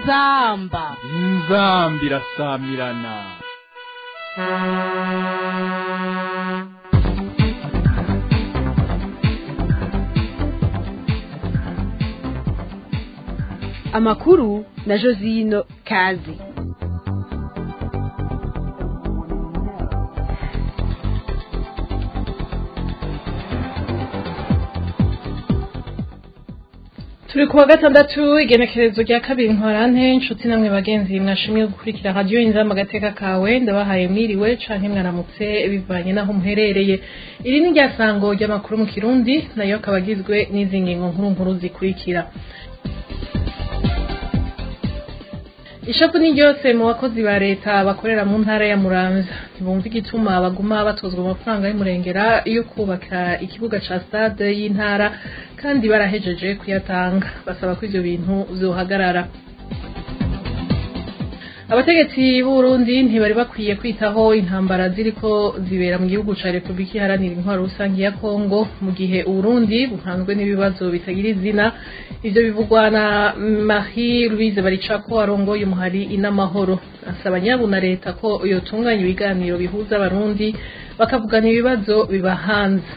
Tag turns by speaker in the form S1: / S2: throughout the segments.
S1: inzamba
S2: inzamba irasamirana
S1: amakuru na josino kazi
S3: turi kuwa gatandatu igenekerezo rya kabiri nkorante inshuti namwe bagenzi mwashimye gukurikira radiyo inzamba agateka kawe ndabahaye mwiriwe canke mwaramutse bivanye n'aho muherereye iri ni rya sango ry'amakuru mu kirundi nayo akaba agizwe n'izi ngingo nkuru nkuru zikurikira ishapu ni ryose mu bakozi ba leta bakorera mu ntara ya muramvya ntibumva igituma baguma batozwa amafaranga y'umurengera yo kubaka ikibuga ca stade y'intara kandi barahejeje kuyatanga basaba ko ivyo bintu vyohagarara abategetsi b'uburundi ntibari bakwiye kwitaho intambara ziriko zibera mu gihugu ca repubulika iharanira intwaro rusange ya kongo mu gihe uburundi buhanzwe n'ibibazo bitagira izina ivyo bivugwa na marie louise baricako arongoye umuhari inamahoro asaba nyabu na leta ko yotunganya ibiganiro bihuza abarundi bakavugana ibibazo bibahanze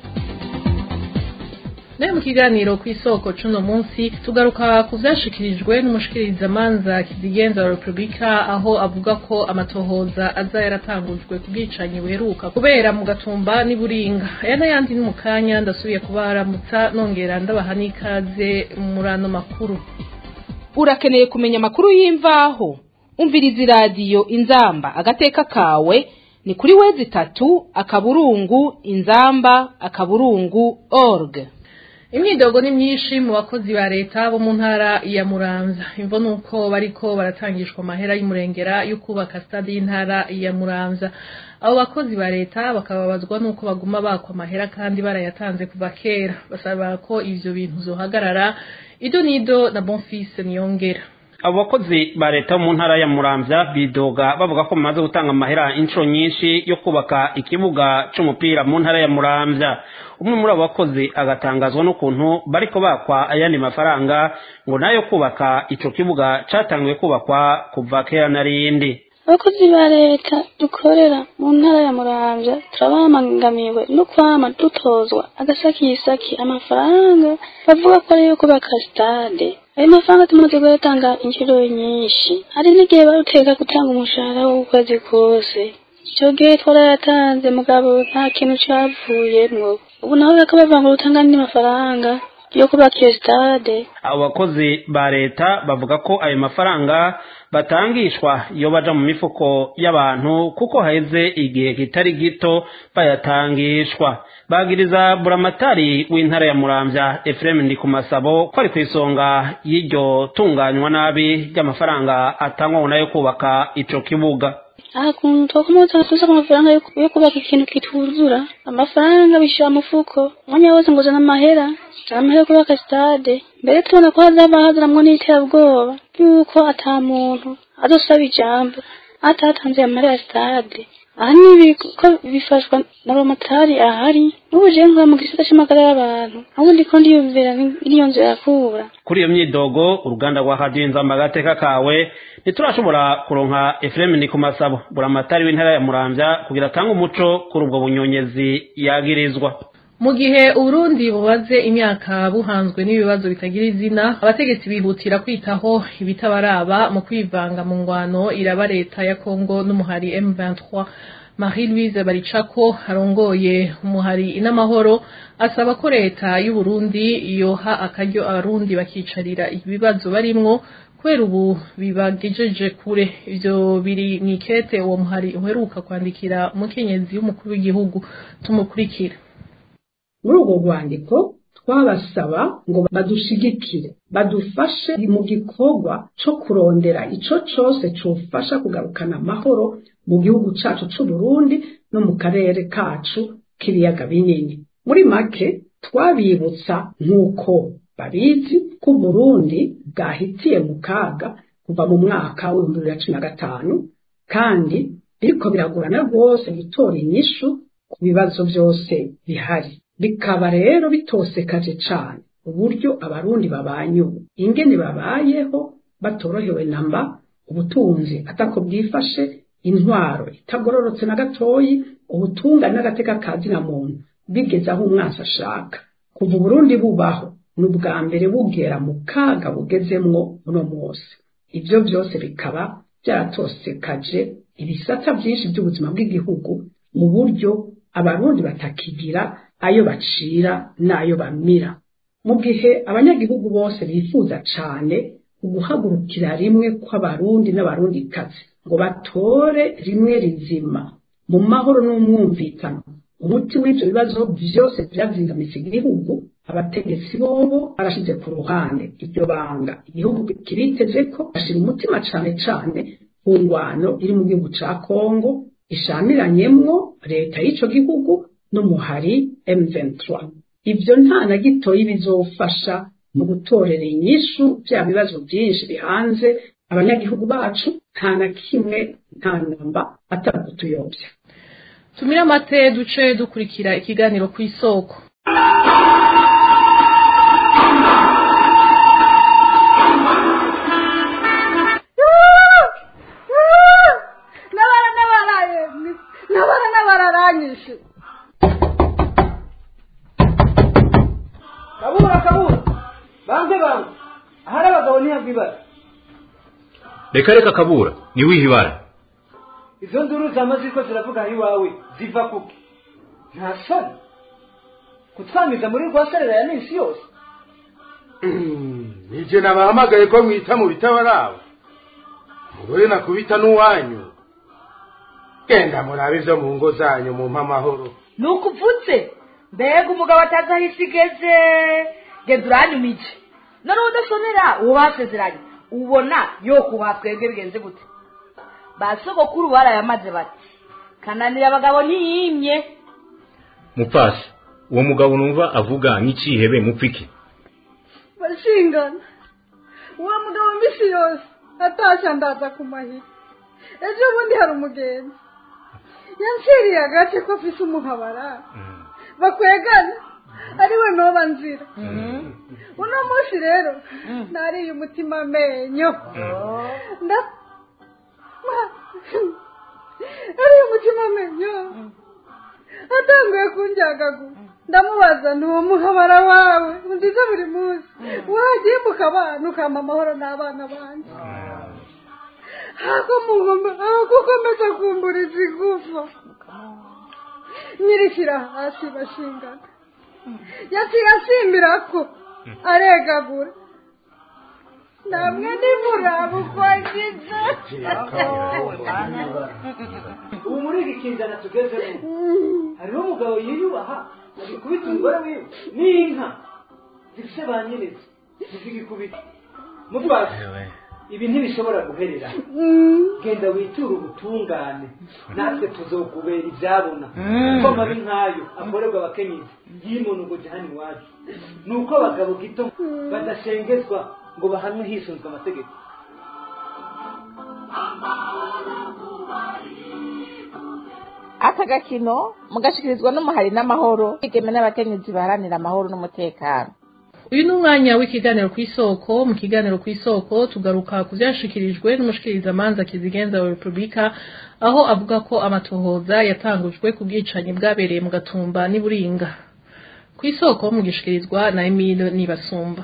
S3: nayo mu kiganiro ku isoko cuno munsi tugaruka ku vyashikirijwe n'umushikirizamanza kizigenza wa repubulika aho avuga ko amatohoza aza yaratangujwe ku bwicanyi buheruka kubera mu gatumba n'iburinga aya n'ayandi ni mu kanya ndasubiye kubaramutsa nongera ndabaha n'ikaze muri ano makuru
S1: urakeneye kumenya amakuru y'imvaho umviriza iradiyo inzamba agateka kawe ni kuri wezi itatu akaburungu inzamba akaburungu org
S3: imyidogo ni myinshi mu bakozi ba leta bo mu ntara ya muramvya imvo nuko bariko baratangishwa amahera y'umurengera yo kubaka stade y'intara ya muramvya abo bakozi ba leta bakababazwa nuko baguma bakwa amahera kandi barayatanze kuva kera basaba ko ivyo bintu zohagarara ido nido na bonfise niyongera
S4: abo bakozi ba leta mu ntara ya muramvya bidoga bavuga ko bamaze gutanga amahera inshuro nyinshi yo kubaka ikibuga c'umupira mu ntara ya muramvya umwe muri abo bakozi agatangazwa n'ukuntu bariko bakwa ayandi mafaranga ngo nayo kubaka ico kibuga catanguye kubakwa kuva kera narindi
S5: abakozi ba leta dukorera mu ntara ya muramvya turabamangamiwe no kwama dutozwa agasakisaki amafaranga bavuga ko ariyo kubaka stade ayo mafaranga tumaze kuyatanga inshuro nyinshi hari n'igihe baruteka gutanga umushahara w'ukwezi kose icyo gihe twarayatanze mugabo nta kintu cavuyemwo ubu naho bariko bavuga ngo rutanga andi mafaranga yo kubaka iyo stade
S4: abo bakozi ba leta bavuga ko ayo mafaranga batangishwa iyo baja mu mifuko y'abantu kuko haheze igihe kitari gito bayatangishwa bagiriza buramatari w'intara ya muramvya efuremu ndikumasabo ko ari ku isonga y'iryo tunganywa nabi ry'amafaranga atangwa ngo nayo kubaka ico kibuga
S5: aha kuntu twakomeza tuza ku mafaranga yo yo kubaka ikintu kituzura amafaranga bishira mufuko umwanya wose ngo uzana amahera uzana amahera yo kubaka stade mbere tubona ko hazaba hazaramwo n'iterabwoba yuko ata muntu azosaba ijambo atatanze amahera ya stade aha nibi ko bifashwa na romotari ahari n'ubu jewe nkora mu gisata c'amagara y'abantu ahubwo ndiko ndiyumvira iriyo nzu yakura
S4: kuri iyo myidogo uruganda rwa radiyo inzamba agateka kawe ntiturashobora kuronka efuremu ni ku masabo buramatari w'intara ya muramvya kugira atange umuco kuri ubwo bunyonyezi yagirizwa
S3: mu gihe uburundi bubaze imyaka buhanzwe n'ibibazo bitagira izina abategetsi bihutira kwitaho ibitabaraba mu kwivanga mu ngwano iraba leta ya kongo n'umuhari m23 marie louise baricako arongoye umuhari inamahoro asaba ko leta y'uburundi yoha akaryo abarundi bakicarira ibibazo barimwo kubera ubu bibagejeje kure ivyo biri mw'ikete uwo muhari uheruka kwandikira umukenyezi w'umukuru w'igihugu tumukurikira
S6: muri urwo rwandiko twabasaba ngo badushigikire badufashe mu gikorwa co kurondera ico cose cofasha kugarukana amahoro mu gihugu cacu c'uburundi no mu karere kacu k'ibiyaga binini muri make twabibutsa nk'uko babizi ko uburundi bwahitiye mu kaga kuva mu mwaka w'ibihumbi bibiri na cumi na gatanu kandi biriko biragorana rwose gutora inyishu ku bibazo vyose bihari bikaba rero bitosekaje cane uburyo abarundi babanye ubu ingene babayeho batorohewe namba ubutunzi atako bwifashe intwaro itagororotse na gatoyi ubutungane n'agateka ka zina muntu bigeze aho umwansi ashaka kuva uburundi bubaho ni ubwa mbere bugera mu kaga bugezemwo uno munsi ibyo byose bikaba byaratosekaje ibisata byinshi by'ubuzima bw'igihugu mu buryo abarundi batakigira ayo bacira n'ayo bamira mu gihe abanyagihugu bose bifuza cyane uguhagurukira rimwe kw'abarundi n'abarundikazi ngo batore rimwe rizima mu mahoro n'umwumvikano umuti w'ibyo bibazo byose byazingamitse igihugu abategetsi bobo barashyize ku ruhande iryo banga igihugu kiriteze ko bashyira umutima cyane cyane ku ngwano iri mu gihugu cya kongo ishamiranyemwo leta y'icyo gihugu n'umuhari M23 ibyo nta na gitoyi bizofasha mu gutorera inyishu bya bibazo byinshi bihanze abanyagihugu bacu nta na kimwe nta namba ataragutuyobya
S3: tumire amate duce dukurikira ikiganiro ku isoko
S7: nabara nabaraye nabara nabararanyishe
S8: kabura kabura banze banze ahari abagabo ntiyabwa ibara
S9: reka reka kabura niwihe ibara
S8: izo nduru zamaze ko ziravuga aho iwawe ziva kuki nta soni kutwamiza muri rwa sarera ya minsi yose
S10: nijye nabahamagaye ko mwita mu bitabaraba mugore nakubita n'uwanyu genda murabe ibyo mu ngo zanyu mu amahoro
S7: ni uko uvutse mbega umugabo atazi aho isi igeze genda uranyumije noneho udasonera uwo basezeranye ubona yo kubaha twebwe bigenze gute ba sogokuru barayamaze bati kananira abagabo ntiyimye
S9: mupfasi uwo mugabo numva avuga nk'ikihebe mupfiki
S11: bashingana uwo mugabo mbisi yose atashya ndaza ku mahiri ejo bundi hari umugenzi yanciriye agace ko afise umuhabara bakwegana ariwe noba nzira uno munsi rero nariye umutima amenyo nda ariye umutima amenyo atanguye kunjyagagura ndamubaza ntuwo muhabara wawe nziza buri munsi wagiye mukabana ukampa amahoro n'abana banjye gukomeza kumburiza igufa nyirishyira hasi bashingana yaciye asimbira ko aregagura namwe nimuraba uko agize
S8: ubu muri iki kinzana tugezemo hariho umugabo yiyubaha agikubita umugore wiwe n'inka zifite ba nyirizo ntizigikubita mutwase ibi ntibishobora guherera genda witure ubutungane natwe tuzokubera ibyabona kuko amabi nk'ayo akorerwa abakenyezi yimunugoje hano iwacu ni uko abagabo gito badashengezwa ngo bahanwe hisunzwe amategeko
S12: aka gakino mugashikirizwa n'umuhari n'amahoro igeme n'abakenyezi baharanira amahoro n'umutekano
S3: uyu ni umwanya w'ikiganiro ku isoko mu kiganiro ku isoko tugaruka ku byashikirijwe n'umushikirizamanza kizigenza wa repubulika aho avuga ko amatohoza yatangujwe ku bwicanyi bwabereye mu gatumba n'iburinga ku isoko mugishikirizwa na emile nibasumba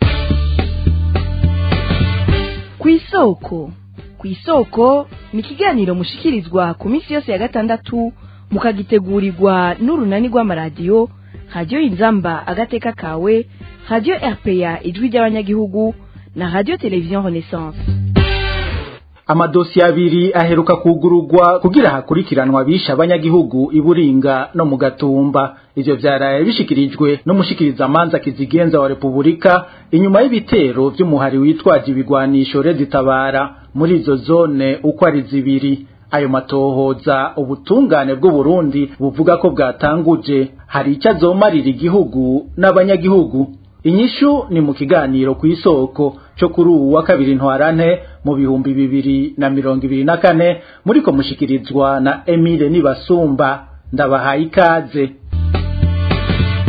S13: ku isoko ku isoko ni ikiganiro mushikirizwa ku minsi yose ya gatandatu mukagitegurirwa n'urunani rw'amaradiyo radiyo inzamba agateka kawe radiyo rpa ijwi ry'abanyagihugu na radiyo televiziyo renaissance
S14: amadosiye abiri aheruka kugururwa kugira hakurikiranwa abisha abanyagihugu iburinga no mu gatumba ivyo vyaraye bishikirijwe n'umushikirizamanza kizigenza wa repubulika inyuma y'ibitero vy'umuhari witwaje ibigwanisho rezitabara muri izo zone uko ari zibiri ayo matohoza ubutungane bw'uburundi buvuga ko bwatanguje hari icyo azomarira igihugu n'abanyagihugu inyishu ni mu kiganiro ku isoko cyo kuri ubu wa kabiri ntwarante mu bihumbi bibiri na mirongo ibiri na kane muriko mushikirizwa na emile nibasumba ndabahaye ikaze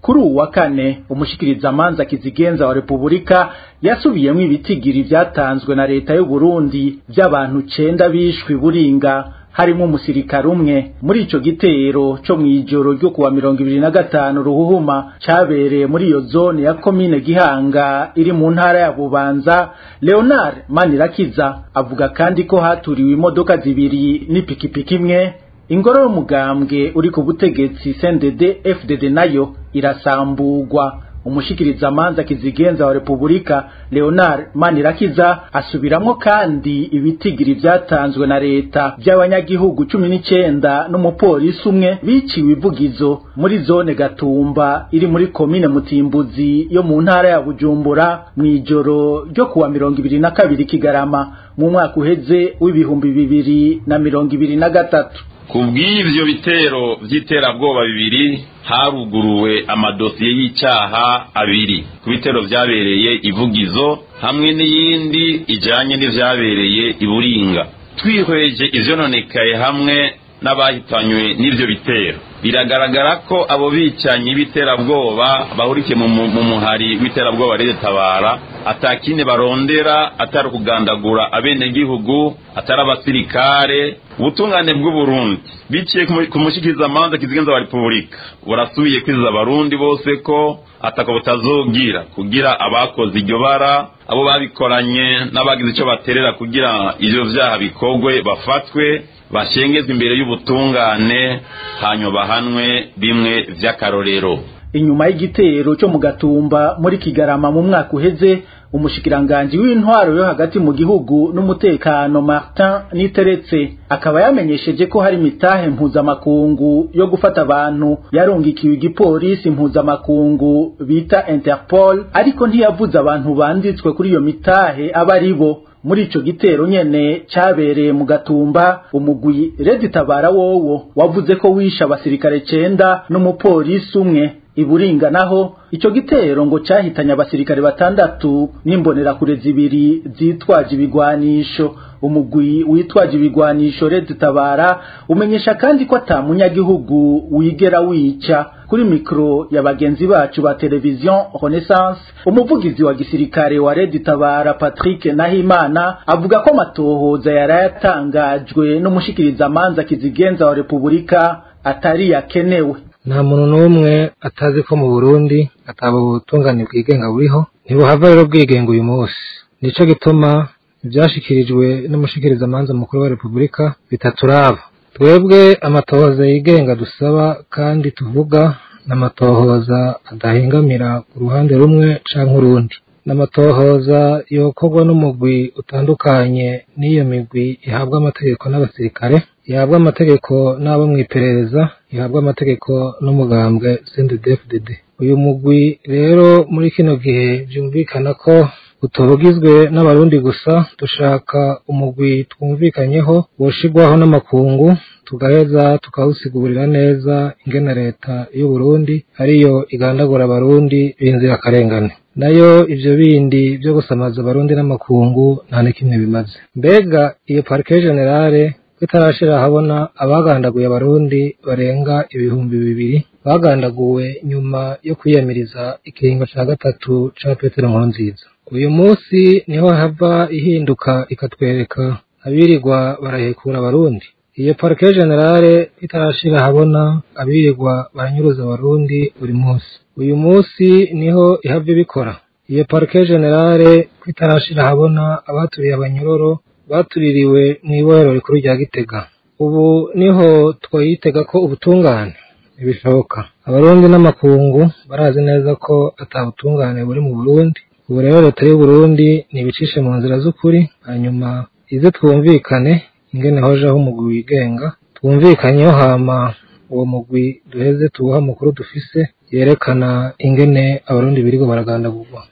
S14: kuri uwu wa kane umushikirizamanza kizigenza wa repubulika yasubiyemo ibitigiri vyatanzwe na leta y'u Burundi vy'abantu cenda bishwe buringa harimo umusirikare umwe muri ico gitero co mw'ijoro ryo kuwa mirongo ibiri na gatanu ruhuhuma cabereye muri iyo zone ya komine gihanga iri mu ntara ya bubanza leonard manirakiza avuga kandi ko haturiwe imodoka zibiri n'ipikipiki imwe ingoro y'umugambwe uri ku butegetsi CNDD FDD nayo irasambugwa umushikirizamanza kizigenza wa repubulika leonard manirakiza asubiramwo kandi ibitigiri vyatanzwe na leta vy'abanyagihugu cumi n'icenda n'umupolisi umwe biciwe ivugizo muri zone gatumba iri muri komine mutimbuzi yo mu ntara ya bujumbura mw'ijoro ryo kuwa mirongo ibiri na kabiri kigarama mu mwaka uheze w'ibihumbi bibiri na mirongo ibiri na gatatu
S15: ku bw'ibyo bitero by'iterabwoba bibiri haruguruwe amadosiye y'icyaha abiri ku bitero byabereye ivugizo hamwe n'iyindi ijyanye n'ibyabereye i buringa twihweje ibyononekaye hamwe n'abahitanywe n'ibyo bitero biragaragara ko abo bicanyi b'iterabwoba bahurikiye mu muhari w'iterabwoba tabara atakine barondera atari ukugandagura abenegihugu atari abasirikare ubutungane bw'uburundi biciye ku mushikirizamanza kizigenza wa repubulika burasubiye kwiziza abarundi bose ko ataka butazogira kugira abakoze iryo bara abo babikoranye n'abagize icyo baterera kugira ivyo vyaha bikorwe bafatwe bashengezwe imbere y'ubutungane hanyuma bahanwe bimwe vy'akarorero
S14: inyuma y'igitero cyo mu gatumba muri kigarama mu mwaka uheze umushikiranganji w'intwaro yo hagati mu gihugu n'umutekano Martin Niteretse akaba yamenyesheje ko hari mitahe mpuzamakungu yo gufata abantu yarungikiwe igipolisi mpuzamakungu bita Interpol ariko ntiyavuze abantu banditswe kuri iyo mitahe aba ari bo muri ico gitero nyene cabereye mu gatumba umugwi Red Tabara wowo wavuze ko wisha abasirikare cenda n'umupolisi umwe iburinga naho ico gitero ngo cahitanye abasirikare batandatu n'imbonerakure zibiri zitwaje ibigwanisho umugwi witwaje ibigwanisho Red Tabara umenyesha kandi ko ata munyagihugu wigera wica kuri mikro ya bagenzi bacu ba televizion Renaissance umuvugizi wa gisirikare wa Red Tabara Patrick Nahimana avuga ko amatohoza yarayatangajwe n'umushikiriza manza kizigenza wa Republika atari yakenewe
S16: nta muntu n'umwe atazi ko mu burundi ataba ubutungane bwigenga buriho ntibuhava rero bwigenga uyu munsi nico gituma ibyashikirijwe n'umushikirizamanza mukuru wa repubulika bitaturaba twebwe amatohoza yigenga dusaba kandi tuvuga n'amatohoza adahingamira ku ruhande rumwe canke urundi n'amatohoza yokorwa n'umugwi utandukanye n'iyo migwi ihabwa amategeko n'abasirikare ihabwa amategeko n'abo mu iperereza ihabwa amategeko n'umugambwe CNDD-FDD uyu mugwi rero muri kino gihe byumvikana ko utubugizwe n'abarundi gusa dushaka umugwi twumvikanyeho woshigwaho n'amakungu tugaheza tukawusigurira neza ingene leta y'u Burundi ariyo igandagura abarundi b'inzirakarengane nayo ivyo bindi vyo gusamaza abarundi n'amakungu nta n'ikimwe bimaze mbega iyo parike generale itarashira habona abagandaguye abarundi barenga ibihumbi bibiri bagandaguwe nyuma yo kwiyamiriza ikiringo ca gatatu ca petero nkurunziza uyu munsi niho hava ihinduka ikatwereka abirirwa barahekura abarundi iyo parike generale itarashira habona abirirwa baranyuruza abarundi buri munsi uyu munsi niho ihava ibikora iyo parike generale itarashira habona abaturiye abanyororo batuririwe mu ibohero rikuru rya gitega ubu niho twayitega ko ubutungane ntibishoboka abarundi n'amakungu barazi neza ko ata butungane buri mu burundi ubu rero leta y'u Burundi nibicishe mu nzira z'ukuri hanyuma ize twumvikane ingene hojeho umugwi wigenga twumvikanyeho hama uwo mugwi duheze tuwuha amakuru dufise yerekana ingene abarundi birigo baragandagurwa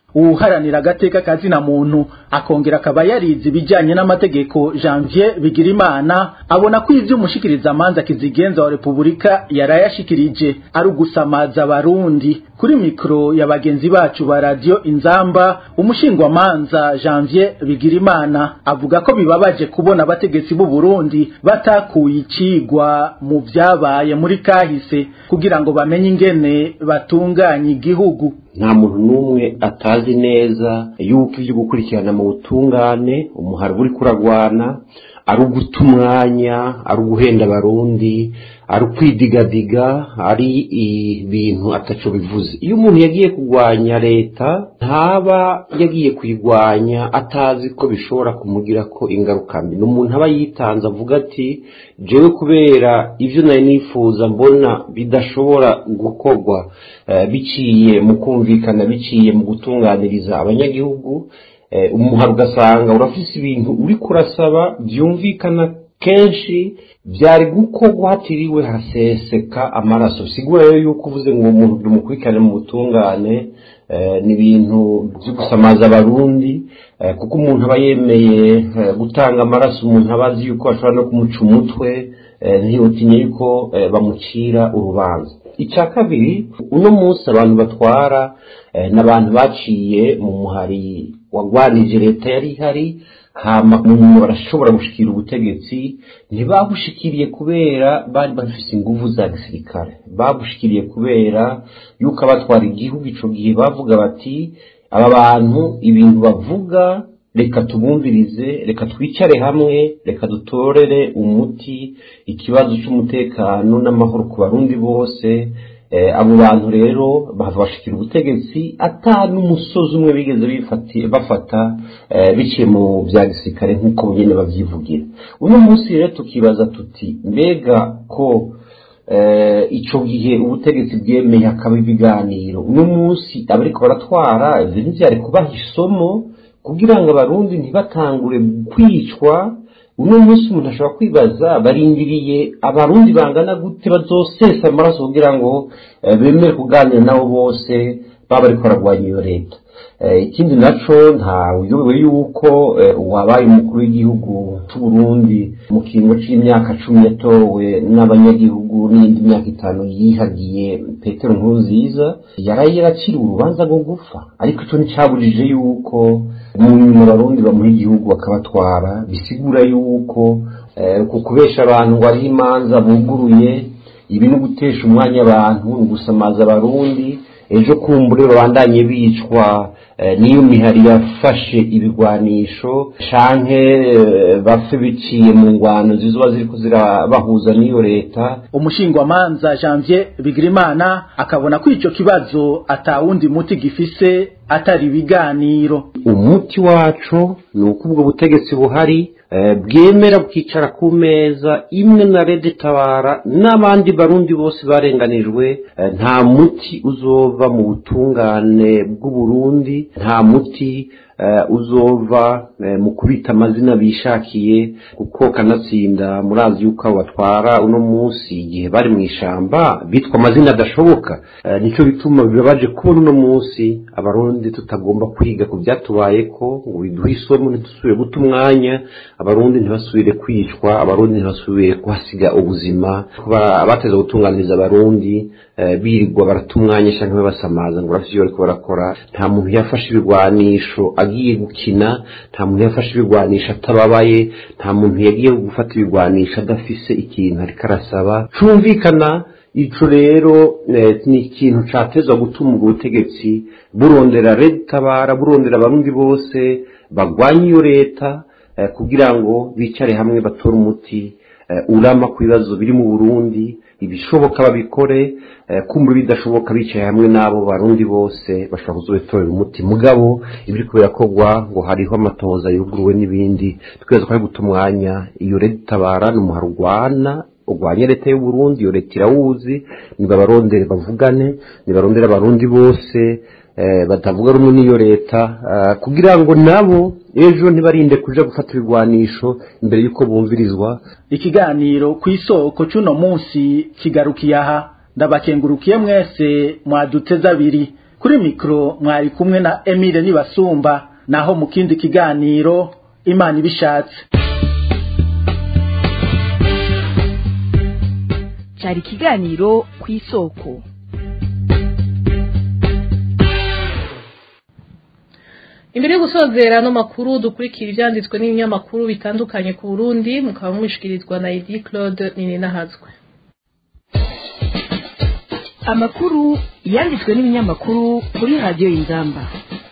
S14: uwuharanira agateka kazina muntu akongera akaba yarize ibijyanye n'amategeko janvier bigirimana abona ko ivyo umushikirizamanza kizigenza wa repubulika yarayashikirije ari ugusamaza abarundi kuri mikoro ya bagenzi bacu ba radiyo inzamba umushingwamanza janvier bigirimana avuga ko bibabaje kubona abategetsi b'u burundi batakuye icigwa mu vyabaye muri kahise kugira ngo bamenye ingene batunganya igihugu
S17: nta muntu n'umwe atazi neza yuko ibyo gukurikirana mu butungane umuhari uri kuragwana ari uguta umwanya ari uguhenda abarundi ari ukwidigadiga ari ibintu ataco bivuze iyo umuntu yagiye kurwanya leta ntaba yagiye kuyirwanya atazi ko bishobora kumugira ko ingaruka mbi ni umuntu aba yitanze avuga ati jewe kubera ivyo nari nifuza mbona bidashobora gukorwa biciye mu kumvikana biciye mu gutunganiriza abanyagihugu umuhari ugasanga urafise ibintu uri kurasaba byumvikana kenshi byari gukorwa hatiriwe haseseka amaraso sigura rero yuko uvuze ngo umuntu dumukurikirane mu butungane ni ibintu byo gusamaza abarundi kuko umuntu aba yemeye gutanga amaraso umuntu aba azi yuko bashobora no kumuca umutwe ntiyotinye yuko bamucira urubanza icya kabiri uno munsi abantu batwara n'abantu baciye mu muhari wagwanije leta yari ihari hama umuntu barashobora gushikira ubutegetsi ntibabushikiriye kubera bari bafise inguvu za gisirikare babushikiriye kubera yuko abatwara igihugu ico gihe bavuga bati aba bantu ibintu bavuga reka tubumvirize reka twicare hamwe reka dutorere umuti ikibazo cy'umutekano n'amahoro ku barundi bose abo bantu rero bashikira ubutegetsi ata n'umusozi umwe bigeze bafata biciye mu bya gisirikare nk'uko nyine babyivugira uno munsi rero tukibaza tuti mbega ko icyo gihe ubutegetsi bwemeye hakaba ibiganiro uno munsi abariko baratwara ibyo ntibyari kubaha isomo kugira ngo abarundi ntibatangure kwicwa uno munsi umuntu ashobora kwibaza barindiriye abarundi bangana gute bazosesa amaraso kugira ngo bemere kuganira nabo bose baba bariko bararwanya iyo leta ikindi naco ntawuyobewe yuko uwabaye umukuru w'igihugu c'uburundi mu kiringo c'imyaka cumi yatowe n'abanyagihugu n'iyindi myaka itanu yihagiye petero nkuru nziza yaraye yaraciriwe urubanza rwo gupfa ariko ico nticabujije yuko mu nyuma abarundi bamuha igihugu bakabatwara bisigura yuko ku kubesha abantu ngo hariho imanza buguruye ibi ni ugutesha umwanya abantu ni ugusamaza abarundi ejo kumbure babandanye bicwa niyo mihari yafashe ibigwanisho canke bapfe biciye mu ngwano zizoba ziriko zirabahuza n'iyo leta
S14: umushingwamanza janvier bigirimana akabona ko ico kibazo atawundi muti gifise atari ibiganiro
S17: umuti wacu ni uko ubwo butegetsi buhari bwemera bwicara ku meza imwe na rede tabara n'abandi barundi bose barenganijwe nta muti uzova mu butungane bw'uburundi nta muti uzova mu kubita amazina bishakiye kuko kanatsinda murazi yuko abo batwara uno munsi igihe bari mu ishamba bitwa amazina adashoboka nicyo bituma bibabaje kubona uno munsi abarundi tutagomba kwiga ku byatubaye ko ngo biduhe isomo ntidusubire guta umwanya abarundi ntibasubire kwicwa abarundi ntibasubire kuhasiga ubuzima abateza gutunganiriza abarundi birirwa barata umwanya cyangwa babasamaza ngo urafite ibyo bariko barakora nta muntu yafashe ibigwanisho agiye gukina nta muntu yafashe ibigwanisho atababaye nta muntu yagiye gufata ibigwanisho adafise ikintu ariko arasaba cumvikana ico rero ni ikintu catezwa gutuma ubwo butegetsi burondera tabara burondera abarundi bose bagwanya iyo leta kugira ngo bicare hamwe batore umuti urama ku bibazo biri mu burundi ibishoboka babikore kumva bidashoboka bicaye hamwe n'abo barundi bose bashobora kuzobitorera umuti mugabo ibiri kubera kogwa ngo hariho amatoza yuguruwe n'ibindi tweza ko ari guta umwanya iyo leta itabara ni umuhari urwana urwanya leta y'uburundi iyo leta irawuzi nibabarondere bavugane nibarondere abarundi bose batavuga rumwe n'iyo leta kugira ngo nabo ejo ntibarinde kuja gufata ibigwanisho imbere y'uko bumvirizwa
S14: ikiganiro ku isoko c'uno munsi kigarukiye aha ndabakengurukiye mwese mwaduteze abiri kuri mikro mwari kumwe na Emile Nibasumba naho mu kindi kiganiro Imana ibishatse
S13: cyari ikiganiro ku isoko
S3: imbere yo gusozera no makuru dukurikira ibyanditswe n'ibinyamakuru bitandukanye ku Burundi mukaba mwishikirizwa na Edi Claude Nininahazwe
S13: amakuru yanditswe n'ibinyamakuru kuri radiyo y'ingamba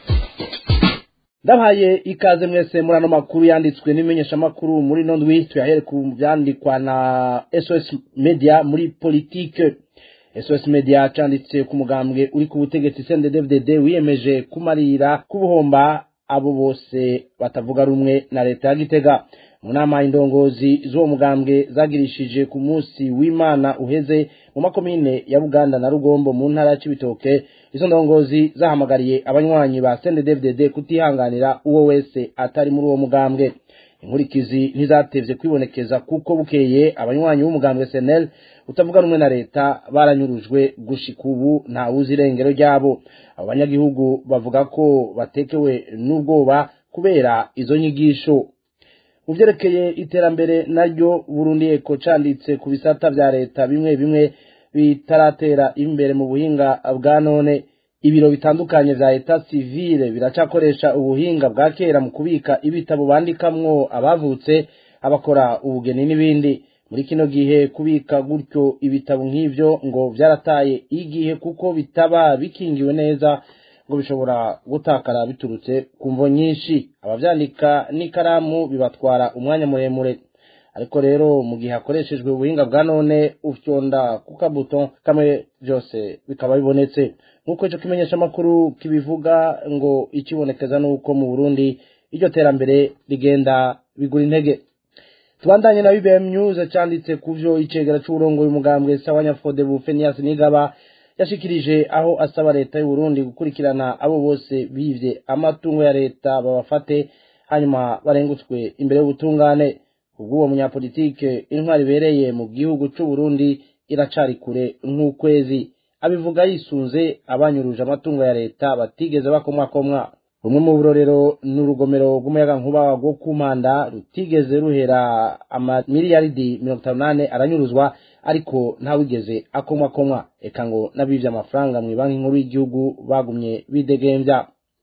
S18: ndabaye ikaze mwese muri ano makuru yanditswe n'imenyeshamakuru muri ino ndwi tuyahere ku byandikwa na SOS Media muri politike SOS Media cyanditse ku mugambwe uri ku butegetsi CNDD-FDD wiyemeje kumarira kubuhomba abo bose batavuga rumwe na leta ya Gitega mu nama indongozi z'uwo mugambwe zagirishije ku munsi w'Imana uheze mu makomine ya Buganda na Rugombo mu ntara ya Cibitoke izo ndongozi zahamagariye abanywanyi ba CNDD-FDD kutihanganira uwo wese atari muri uwo mugambwe inkurikizi ntizatevye kwibonekeza kuko bukeye abanywanyi b'umugambwe SNL utavuga rumwe na leta baranyurujwe gushika ubu nta wuzi irengero ryabo abo banyagihugu bavuga ko batekewe n'ubwoba kubera izo nyigisho mu vyerekeye iterambere naryo Burundi eko canditse ku bisata vya leta bimwe bimwe bitaratera imbere mu buhinga bwa none ibiro bitandukanye vya leta civile biracakoresha ubuhinga bwa kera mu kubika ibitabo bandikamwo abavutse abakora ubugeni n'ibindi muri kino gihe kubika gutyo ibitabo nk'ivyo ngo vyarataye igihe kuko bitaba bikingiwe neza ngo bishobora gutakara biturutse ku mvo nyinshi abavyandika n'ikaramu bibatwara umwanya muremure ariko rero mu gihe hakoreshejwe ubuhinga bwa none ufyonda ku kabuto kamwe vyose bikaba bibonetse nk'uko ico kimenyesha amakuru kibivuga ngo ikibonekeza n'uko mu burundi iryo terambere rigenda bigura intege tubandanye na BBM News canditse kuvyo icegera c'uburongoye umugambwe sawanyafode bufenias nigaba yashikirije aho asaba leta y'u Burundi gukurikirana abo bose bivye amatungo ya leta babafate hanyuma barengutswe imbere y'ubutungane ubw'uwo munyapolitike intwari ibereye mu gihugu c'u Burundi iracari kure nk'ukwezi abivuga yisunze abanyuruje amatungo ya leta batigeze bakomwakomwa rumwe mu burorero ni urugomero rw'umuyagankuba rwo ku mpanda rutigeze ruhera amamiliyaridi mirongo itanu n'ane aranyuruzwa ariko ntawigeze akomwakomwa eka ngo n'abivye amafaranga mu banki nkuru y'igihugu bagumye bidegembya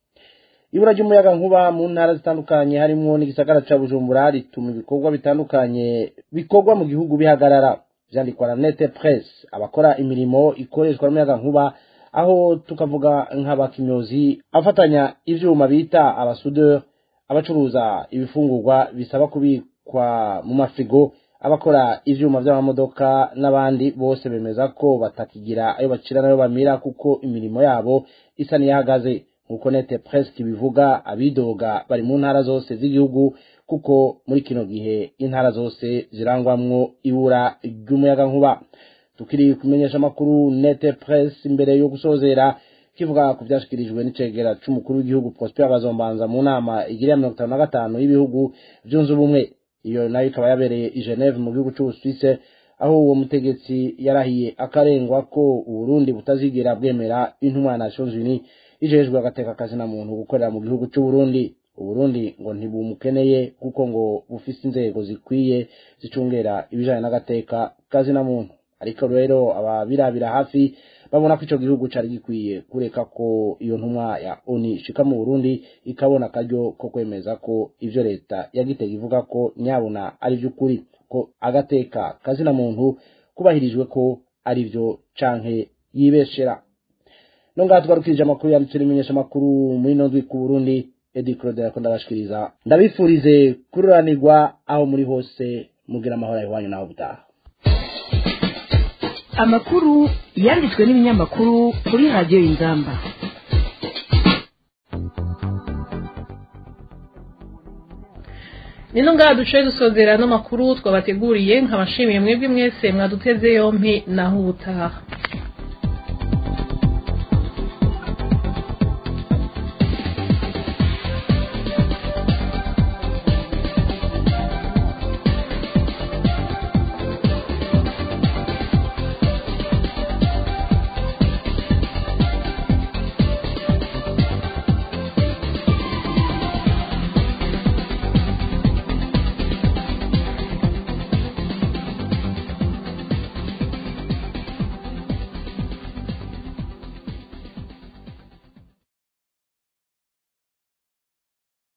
S18: ibura ry'umuyagankuba mu ntara zitandukanye harimwo n'igisagara ca bujumbura rituma ibikorwa bitandukanye bikorwa mu gihugu bihagarara vyandikwa na nete press abakora imirimo ikoreshwa n'umuyagankuba aho tukavuga nk'abakimyozi afatanya ivyuma bita abasudeur abacuruza ibifungurwa bisaba kubikwa mu mafrigo abakora ivyuma vy'amamodoka n'abandi bose bemeza ko batakigira ayo bacira nayo bamira kuko imirimo yabo isa niyahagaze nk'uko nete press kibivuga abidoga bari mu ntara zose z'igihugu kuko muri kino gihe intara zose zirangwamwo ibura ry'umuyagankuba tukiri kumenyesha amakuru nete press imbere yo gusozera kivuga ku vyashikirijwe n'icegera c'umukuru w'igihugu Prosper Bazombanza mu nama igiriya mirongo itanu na gatanu y'ibihugu vyunze ubumwe iyo nayo ikaba yabereye i Geneve mu gihugu c'Ubusuwise aho uwo mutegetsi yarahiye akarengwa ko Uburundi butazigera bwemera intumwa ya Nations Unies ijejwe agateka kazi na muntu gukorera mu gihugu c'Uburundi Uburundi ngo ntibumukeneye kuko ngo bufise inzego zikwiye zicungera ibijanye n'agateka kazi na muntu ariko rero ababirabira hafi babona ko ico gihugu cari gikwiye kureka ko iyo ntumwa ya ONU ishika mu Burundi ikabona akaryo ko kwemeza ko ivyo leta ya Gitega ivuga ko nyabona ari vy'ukuri ko agateka kazina muntu kubahirijwe ko ari vyo canke yibeshera no ngaha tugarukirije amakuru yanditse n'imenyesha amakuru muri ino ndwi ku Burundi Edi Claude yakunda agashikiriza ndabifurize kururanirwa aho muri hose mugira amahoro iwanyu naho butaha
S13: amakuru yanditswe n'ibinyamakuru kuri radiyo y'ingamba
S3: nino ngaha duce dusozera no makuru twabateguriye nkabashimiye mwebwe mwese mwaduteze yompi naho ubutaha